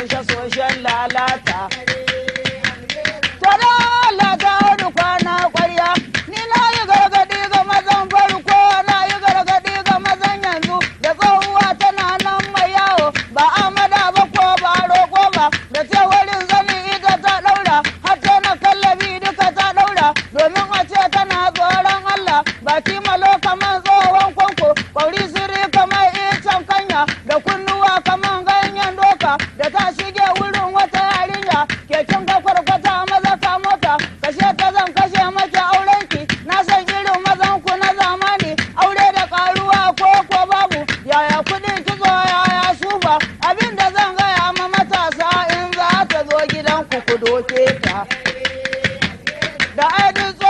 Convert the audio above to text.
soshe-soshen lalata. To da Allah ta wani kwana ƙwarya, ni na yi gargaɗi ga mazan farko, na yi gargaɗi ga mazan yanzu, da tsohuwa tana nan mai yawo, ba amada ba ko ba roƙo ba, da ce wurin zani ita ta ɗaura, har ta na kallabi duka ta ɗaura, domin a ce tana tsoron Allah, baki malo kamar tsohon kwanko, ƙwauri siri kamar icen kanya, da kunnuwa kamar ganyen doka, da ta shige wurin wata yarinya, keken ka kwarkwata maza ka mota, kashe ta zan kashe maki aurenki, na san irin mazan ku na zamani, aure da karuwa ko ko babu, yaya kuɗin kitso yaya shuba, abin da zan gaya ma matasa in za ta zo gidan ku ku doke ta. Da aidin